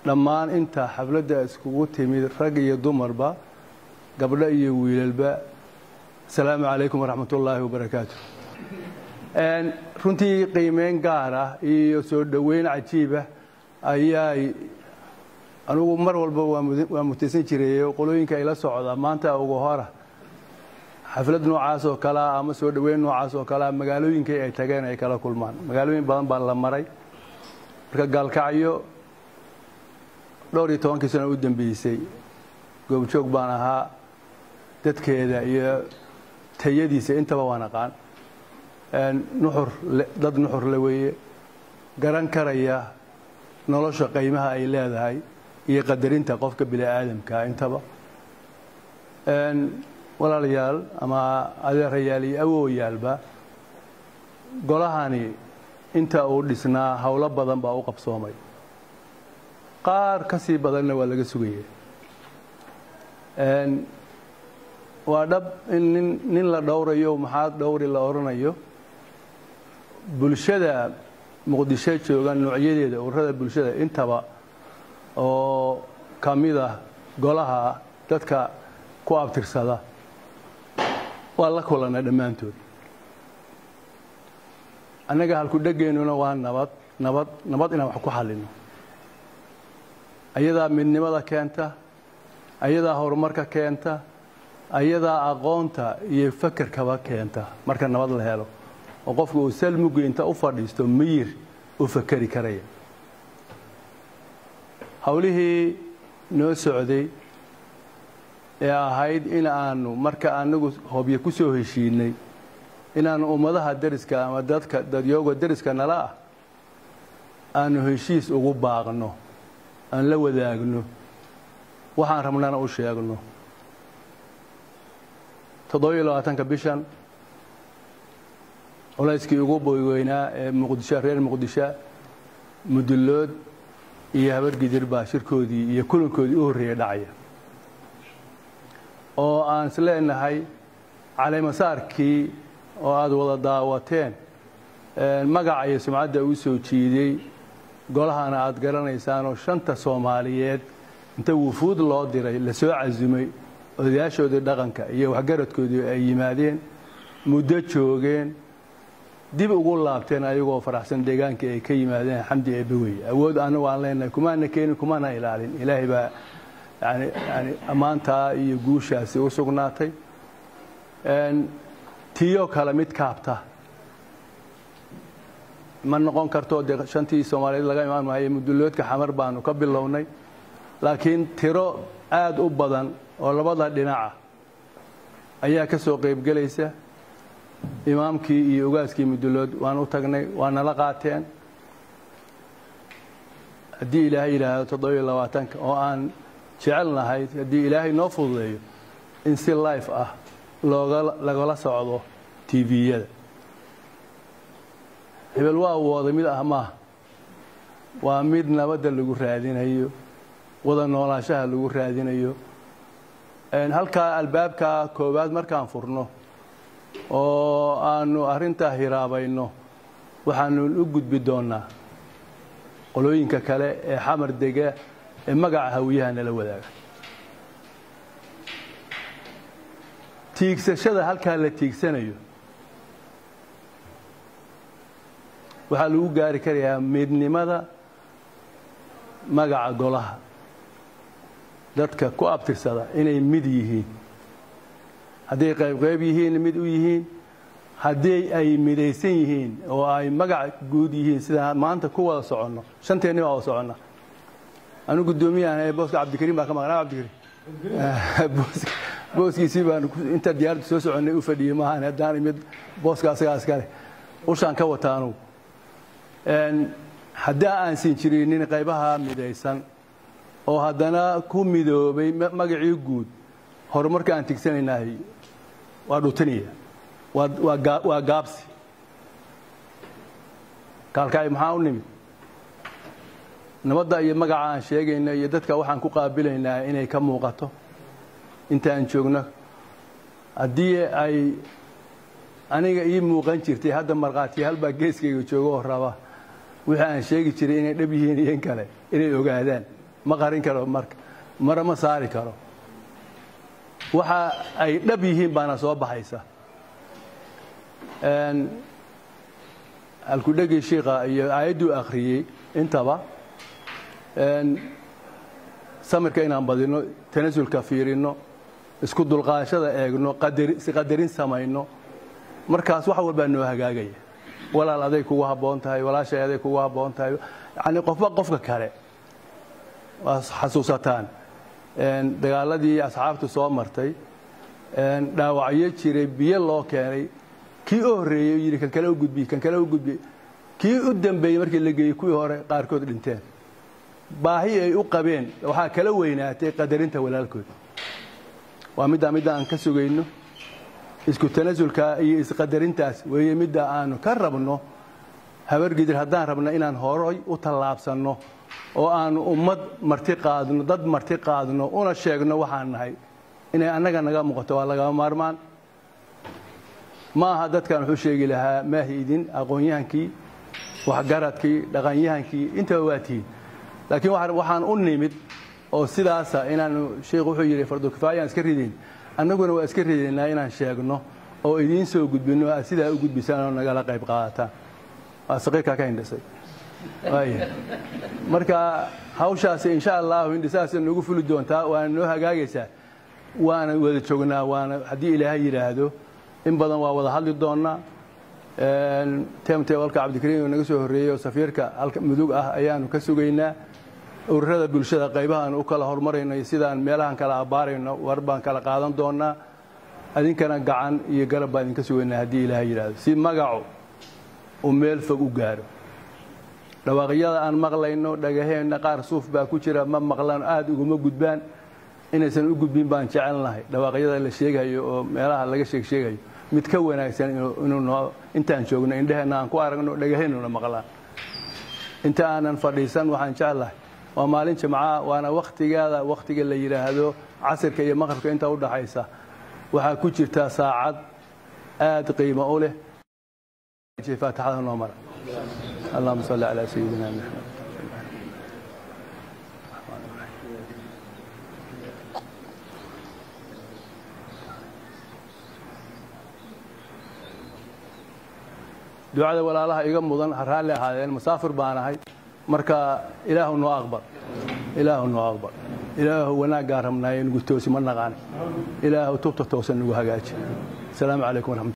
dhammaan inta xafladda iskugu timid rag iyo dumarba gabdho iyo wiilalba asalaamu calaykum waraxmat ullaahi wabarakaatu runtii qiimeyn gaar ah iyo soo dhoweyn cajiibah ayaay anugu mar walba waa mutaysan jiray qolooyinka ay la socda maanta ugu hora xaflad noocaas oo kalea ama soo dhoweyn noocaas oo kalea magaalooyinkii ay tageen ay kala kulmaan magaalooyin badan baa la maray marka gaalkacyo dhowr iyo tobankii sano u dambeysay goobjoog baan ahaa dadkeeda iyo tayadiisa intaba waan aqaan nuxur dad nuxur le weeye garan karaya nolosha qiimaha ay leedahay iyo qadarinta qofka bini aadamka intaba walaalayaal ama adeerayaal iyo awooyaalba golahani inta uu dhisnaa howlo badan baa u qabsoomay qaar ka sii badanna waa laga sugaya waa dhab in nin nin la dhowrayo maxaa dhowri la odhanayo bulshada muqdisho jooga noocyadeeda ururada bulshada intaba oo ka mid ah golaha dadka ku abtirsada waa la kulannay dhammaantood annaga halku-dhegeennuna waa nabad nabad nabad inaan wax ku xallino ayadaa midnimada keenta ayadaa horumarka keenta ayadaa aqoonta iyo fakerkaba keenta marka nabad la helo oo qofka uu salmugi inta u fadhiisto miyir u fakeri karaya howlihii noo socday ee ahayd in aanu marka anagu hobyo ku soo heshiinay inaanu ummadaha deriska ama dadka dadyooga deriska nala ah aanu heshiis ugu baaqno aan la wadaagno waxaan rabnana u sheegno toddobiyo labaatanka bishan culayskii ugu boyweynaa ee muqdisho reer muqdisho mudullood iyo habargidir baa shirkoodii iyo kulankoodii u horreeyay dhacaya oo aan is leenahay caleemasaarkii oo aada wada daawateen magaca iyo sumcadda uu soo jiiday golahana aada garanaysaanoo shanta soomaaliyeed inta wufuud loo diray la soo casumay odayaashoodii dhaqanka iyo waxgaradkoodii ay yimaadeen muddo joogeen dib ugu laabteen ayagoo faraxsan deegaankii ay ka yimaadeen xamdi eebbawey awood anagu aan leenahay kumaana keenin kumana ilaalin ilaahay baa yani yani ammaantaa iyo guushaasi u sugnaatay tiyo kale mid kaabta ma noqon karto dee shantii soomaaliyeed laga imaan maayo mudulloodka xamar baanu ka bilownay laakiin tiro aada u badan oo labada dhinaca ayaa ka soo qaybgelaysa imaamkii iyo ogaaskii mudullood waan u tagnay waa nala qaateen haddii ilaahay yidhaahdo toddobiyo labaatanka oo aan jecelnahay haddii ilaahay noo fududeeyo in si life ah looga lagala socdo tviyada hebel waa wooda mid ah maaha waa mid nabadda lagu raadinayo wada noolaanshaha lagu raadinayo halkaa albaabka koowaad markaan furno oo aanu arrintaa hiraabayno waxaanu u gudbi doonnaa qolooyinka kale ee xamar dega ee magaca hawiyaha nala wadaaga tiigsashada halkaa la tiigsanayo waxaa lagu gaari karayaa midnimada magaca golaha dadka ku abtirsada inay mid yihiin hadday qaybqayb yihiin mid u yihiin haddii ay midaysan yihiin oo ay magac guud yihiin sidaan maanta ku wada soconno shanteenni baa wada soconna anu guddoomiyahan ee booska cabdikariim baa ka maqnaa cabdikariim booskiisii baan inta diyaaradda soo soconnay u fadhiyey maahan haddaan imid booska asagaa iskale ushaan ka wata anugu haddaa aan siin jirinin qaybaha midaysan oo haddana ku midoobay magacii guud horumarka aan tigsanaynahay waa dhutinaya waa gaabsi kaalkacay maxaa u nimid nabadda iyo magaca aan sheegayna iyo dadka waxaan ku qaabilaynaa inay ka muuqato inta aan joogno haddii ay aniga ii muuqan jirtay hadda markhaatiyaal baa geeskayga joogo oo raba wixii aan sheegi jiray inay dhab yihiin iyo in kale inay ogaadaan ma qarin karo marka mara ma saari karo waxa ay dhab yihiin baana soo baxaysa alkudhegii shiika iyo aayadduu akhriyey intaba samirka inaan badino tanasulka fiirino isku dulqaashada eegno isqadarin samayno markaas wax walbaa noo hagaagaya walaal aday kugu habboon tahay walaashay aday kugu habboon tahay yani qofba qofka kale waa xasuusataan dagaaladii asxaabtu soo martay dhaawacyo jiray biyo loo keenay kii u horreeyey yidhi kan kale u gudbiy kan kale u gudbiy kii u dambeeyey markii la geeyey kuwii hore qaarkood dhinteen baahi ay u qabeen waxaa kala weynaatay qadarinta walaalkood waa middaa midda aan ka sugayno isku tanasulka iyo isqadarintaas weeye midda aanu ka rabno habargidir haddaan rabno inaan horoy u tallaabsanno oo aanu ummad marti qaadno dad marti qaadno una sheegno waxaan nahay inay annaga naga muuqato waa lagama maarmaan ma aha dadkan wuxuu sheegi lahaa maahi idin aqoon-yahankii waxgaradkii dhaqanyahankii intaba waa tihiin laakiin waxaan u nimid oo sidaasa inaanu sheikhu wuxuu yidhi fardukifaayaan iska ridin annaguna waa iska ridaynaa inaan sheegno oo idiin soo gudbino aad sidaa u gudbisaan oo nagala qayb qaadataan waa saqiirkaa ka hindhisay marka hawshaasi insha allahu hindhisaas nagu fuli doontaa waana noo hagaagaysaa waana wada joognaa waana haddii ilaahay yidhaahdo in badan waa wada hadli doonnaa temtebalka cabdikariim oo naga soo horreeyey oo safiirka halka mudug ah ayaanu ka sugaynaa ururada bulshada qaybahaan u kala horumarayno iyo sidaan meelahan kala abbaarayno war baan kala qaadan doonnaa adinkana gacan iyo garab baan idinka sugaynaa haddii ilaahay yidhaahdo si magacu uu meel fog u gaaro dhawaaqyada aan maqlayno dhagaheenna qaar suuf baa ku jira ma maqlaan aada uguma gudbaan inaysan u gudbin baan jecelnahay dhawaaqyada la sheegayo oo meelaha laga sheeg sheegayo mid ka wanaagsan inuu intaan joogno indheheenna aan ku aragno dhagaheennuna maqlaan inta aanan fadhiisan waxaan jeclahay waa maalin jimcaha waana wakhtigaada wakhtiga la yidhaahdo casirka iyo maqribka inta u dhaxaysa waxaa ku jirtaa saacad aada qiimo u leh faatixada noo mara allahuma salli calaa sayidina maxamed ducada walaalaha iga mudan ha raalli ahaadeen musaafir baan ahay marka ilaahu noo aqbal ilaahu noo aqbal ilaahu wanaaggaan rabnaaye nugu toosi ma naqaan ilaahu tubta toosan nagu hagaaji asalaamu calaykum waraxmat